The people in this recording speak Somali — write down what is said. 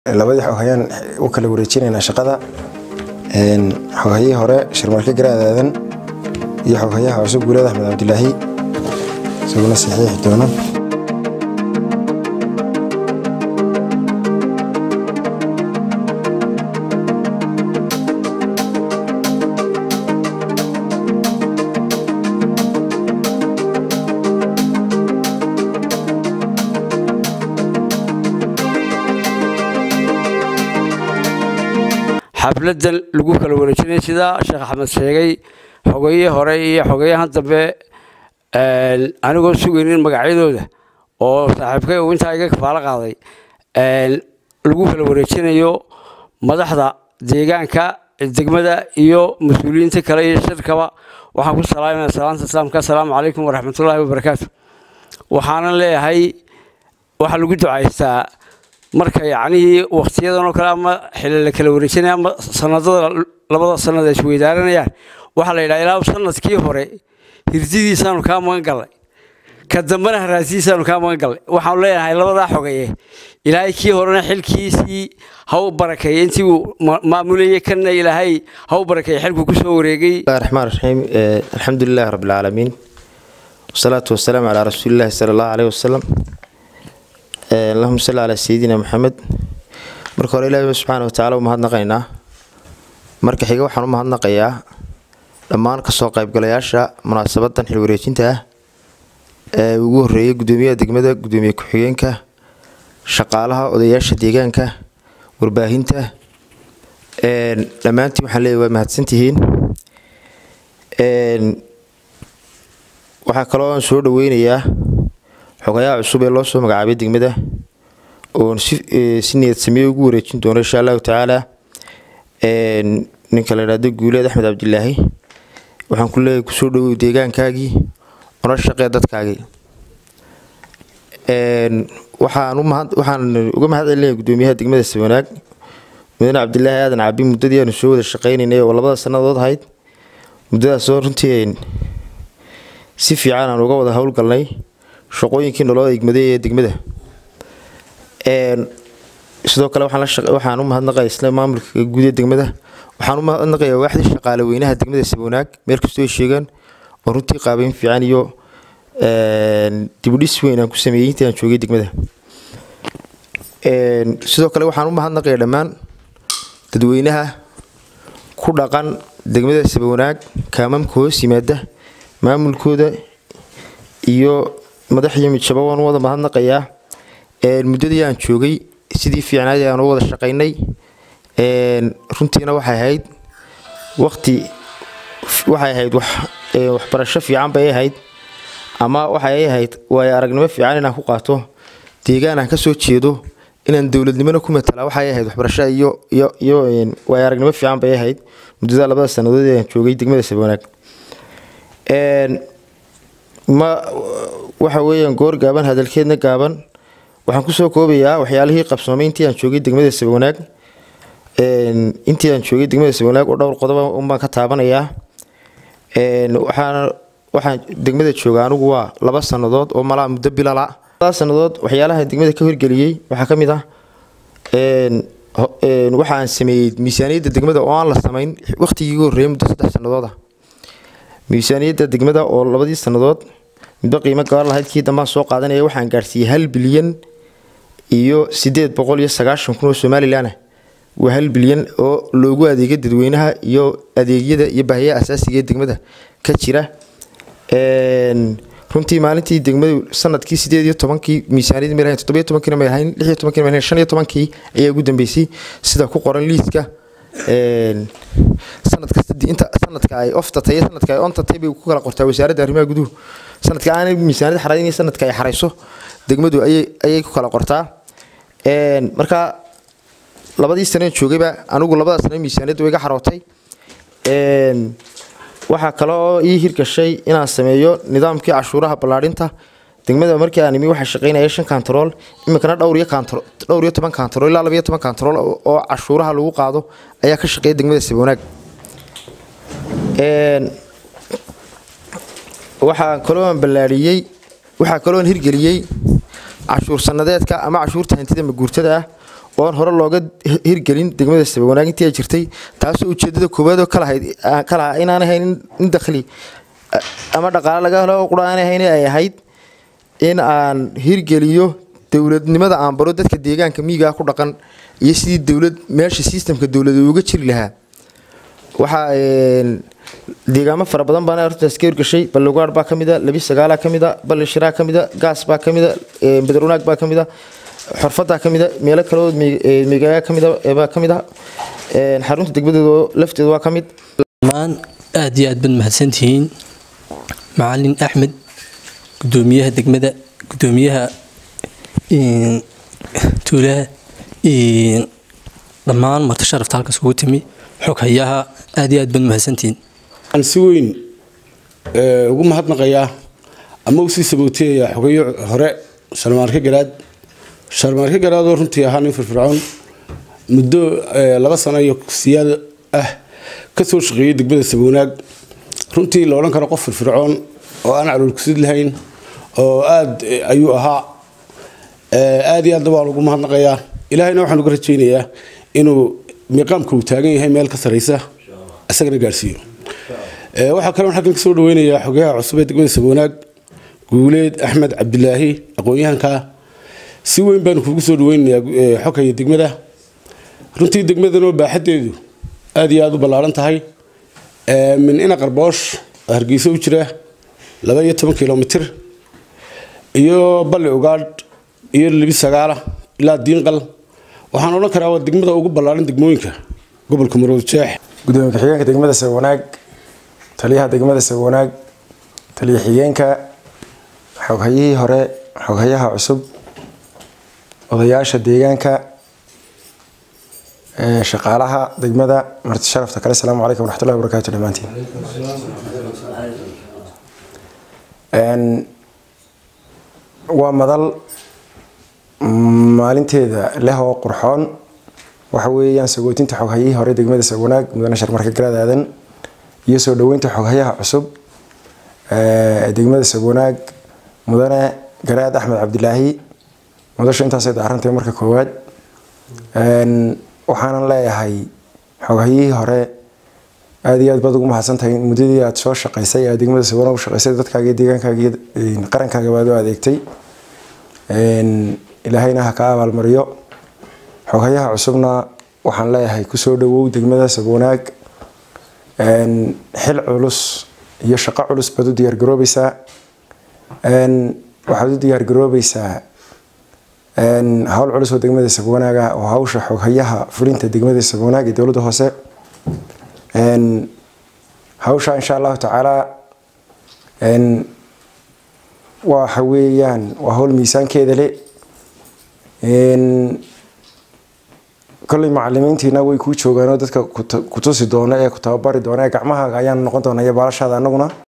labadii xogayaan u kala wareejinaynaa shaqada xoghayihii hore sharmarke garaad aadan iyo xoghayaha cusub guuleed axmed cabdilaahi isaguna saxiixi doono xafladan lagu kala wareejinay sidaa sheekh axmed sheegay xogayihii hore iyo xogayahan dambe anigoo sugaynin magacyadooda oo saaxiibkay uu intaa iga kafaalo qaaday lagu kala wareejinayo madaxda deegaanka degmada iyo mas-uuliyiinta kale iyo shirkaba waxaan ku salaaminaa salaanta islaamka assalaamu calaykum waraxmatullaahi wabarakaatu waxaanan leeyahay waxaa lagu ducaystaa marka yacnihii wakhtiyadan oo kale ama xili la kala wareejinaya ama sanadada labada sanad ay isweydaaranayaan waxaa la yidhaha ilaa sanadkii hore hirdidiisaanu kaa magan gallay ka dambena haraasidiisaanu kaa magan gallay waxaanu leenahay labadaa xogaye ilaahay kii horena xilkiisii ha u barakeeye intii uu maamulayay kanna ilaahay ha u barakeeye xilku ku soo wareegay raxmaan raxiim alxamdulilahi rabbi alcaalamiin wasalaatu wasalaamu calaa rasuulillahi sala allahu caleyhi wasalam allahuma salli calaa sayidina maxamed marka hore ilaahi subxaana watacaala u mahadnaqaynaa marka xiga waxaan u mahadnaqayaa dhammaan kasoo qaybgalayaasha munaasabadan xilwareejinta ah ee ugu horeeyay gudoomiyaha degmada gudoomiye ku-xigeenka shaqaalaha odayaasha deegaanka warbaahinta dhammaantiin waxaan leeyahy waa mahadsantihiin waxaa kaloo aan soo dhaweynayaa xogayaha cusub ee loo soo magacaabay degmada oon si niyad sameeye ugu wareejin doono insha allahu tacaala ninka la idhahdo guuleed axmed cabdilaahi waxaan ku leeyahay kusoo dhawow deegaankaagii ona shaqee dadkaagii waxaan uga mahad celinaya gudoomiyaha degmada sabanaag mudane cabdilaahi aadan cabi muddadii aanu soo wada shaqaynaynay oo labada sannadood ahayd muddadaasoo runtii si fiican aan uga wada howlgalnay shaqooyinkii noloo egmaday ee degmada sidoo kale waxaan u mahadnaqaya isla maamulka guud ee degmada waxaan u mahadnaqayaa waaxdii shaqaale weynaha degmada sabanaag meel kastoo ay sheegaan oo runtii qaabeyn fiican iyo dibudhis weyn aan ku sameeyey intii aan joogay degmada sidoo kale waxaan u mahadnaqayaa dhammaan dadweynaha ku dhaqan degmada sabanaag kaamamka hoos yimaada maamulkooda iyo madaxiyo midjaba waan u wada mahadnaqayaa muddadii aan joogay sidii fiicnaad aan u wada shaqaynay runtiina waxay ahayd waqti waxay ahayd waxbarasho fiican bay ahayd ama waxay ahayd waayo aragnimo fiican inaan ku qaato deegaan aan kasoo jeedo inaan dowladnimona ku matala waxay ahayd waxbarasho iyo iyo iyo waayo aragnimo fiican bay ahayd muddada labada sannadood ee aan joogay degmada sabanaag ma waxa weeyaan goor gaaban hadalkeedna gaaban waxaan kusoo koobayaa waxyaalihii qabsoomay intii aan joogay degmada sabanaag intii aan joogay degmada sabanaag oo dhowr qodoba unbaan ka taabanayaa waxaana waxaan degmada jooga anigu waa laba sannadood oo malaa muddo bilala laba sannadood waxyaalaha degmada ka hirgeliyey waxaa ka mid ah waxa aan sameeyey miisaaniyadda degmada oo aan la samayn waqtigii ugu horreeyay muddo saddex sannadood ah miisaaniyadda degmada oo labadii sannadood midba qiimo gabar lahayd kii dambaan soo qaadanaya waxaan gaarsiiyey hal bilyan iyo sideed boqol iyo sagaashan kun oo somalilan ah waa hal bilyan oo loogu adeega dadweynaha iyo adeegyada iyo baahiyaha asaasiga ee degmada ka jira runtii maalintii degmadu sanadkii sideed iyo tobankii miisaaniyad may lahayn toddobiyo tobankiina may lahayn lix iyo tobankina may lahayn shan iyo tobankii ayaa ugu dambeysay sida ku qoran liiska sanad kasta inta sanadka ay oftatay iyo sanadka ay ontatay bay ku kala qortaa wasaaradda arrimaha guduhu sanadka aanay miisaaniyad xarayn iyo sanadka ay xarayso degmadu ayay ayay ku kala qortaa marka labadii saneen joogayba anigu labada sane miisaaniyadda way iga xarootay waxaa kale oo ii hirgashay inaan sameeyo nidaamkii cashuuraha ballaadhinta degmada markii aan imi waxaa shaqaynaya shan kantarool iminkana dhowr iyo kantarool dhowr iyo toban kantarool ilaa laba iyo toban kantarool oo cashuuraha lagu qaado ayaa ka shaqeeya degmada sabanaag waxaa kaloo aan ballaadhiyey waxaa kaloo aan hirgeliyey cashuur sanadeedka ama cashuurta hantida maguurtada ah oon hore looga hirgelin degmada sabawanaag intii ay jirtay taasoo ujeedada koowaadoo kalahayd kalaha inaan ahayn in dakhli ama dhaqaale laga helo qura aan ahayn ay ahayd in aan hirgeliyo dowladnimada aan baro dadka deegaanka miyigaa ku dhaqan iyo sidii dowlad meesha sistamka dowlada uga jiri lahaa waxaa deegaamo fara badan baana arrintaas ka hirgashay ballogaar baa ka mida labi sagaalaa ka mida balli shiraa ka mida gaas baa ka mida badarwanaag baa ka mida xorfadaa ka mida meelo kaleoo meegaaga ka mida baa ka mid ah xarunta degmadeeda lafteeda waa ka mid dhammaan aad iyo aad baad mahadsantihiin macalin axmed gudoomiyaha degmada gudoomiyaha tuulaha dhammaan marti sharafta halkaas kugu timi xog hayaha aad iyo aad baad mahadsantihiin waxaan si weyn ugu mahadnaqayaa ama usii sabowteeyaa xogeyo hore sharmaarke garaad sharmaarke garaadoo runtii ahaa nin firfircoon muddo laba sano iyo siyaad ah ka soo shaqeeyey degmada sabownaag runtii la odhan karo qof firfircoon oo aan caloolkusid lahayn oo aad ayuu ahaa aad iyo aadna waan ugu mahadnaqayaa ilaahayna waxaan uga rajaynayaa inuu miiqaamka uu taagan yahay meel ka saraysa isagana gaarhsiiyo waxaa kaloon xaggan kasoo dhaweynayaa xogayaha cusub ee degmada sabwanaag guuleed axmed cabdilaahi aqoon-yahanka si weyn baanu kugu soo dhaweynayaa xogaya degmada runtii degmadanoo baaxadeedu aad iyo aada u ballaaran tahay min ina qarboosh oo hargeysa u jira laba iyo toban kilomitir iyo balli ugaadh iyo libi sagaala ilaa diinqal waxaan odhan karaa waa degmada ugu ballaaran degmooyinka gobolka marood jeex gudoomiye ku-xigeenka degmada sabwanaag taliyaha degmada sabwanaag taliya xigeenka xoghayihii hore xoghayaha cusub odayaasha deegaanka shaqaalaha degmada marti sharafta kale asalaamu calaykum waraxmatullahi wabarakaatu dhammaantiin waa madal maalinteeda leh oo qurxoon waxa weeyaan sagootinta xoghayihii hore degmada sabwanaag mudane sharmarka garaad aadan iyo soo dhaweynta xoghayaha cusub degmada sabwanaag mudane garaad axmed cabdilaahi mudasha intaasay daarantay marka koowaad waxaanan leeyahay xoghayihii hore aada iyo aad baad ugu mahadsantahay muddadii aad soo shaqaysay aad degmada sabwanaag u shaqaysay dadkaaga deegaankaaga iyo qarankaaga baad u adeegtay ilaahayna ha ka abaalmariyo xoghayaha cusubna waxaan leeyahay kusoo dhawow degmada sabwanaag xil culus iyo shaqo culus baad u diyaargaroobaysaa waxaad u diyaargaroobaysaa hawl culus oo degmada sabwanaaga oo hawsha xoghayaha fulinta degmada sabwanaag ee dowladda hoose hawsha insha allahu tacaala waxa weeyaan waa hawl miisaankeeda le kolley macalimiintiina way kuu joogaan oo dadka kutusi doona ee ku tababari doona ee gacmahaaga ayaan noqon doona iyo baalashaada anaguna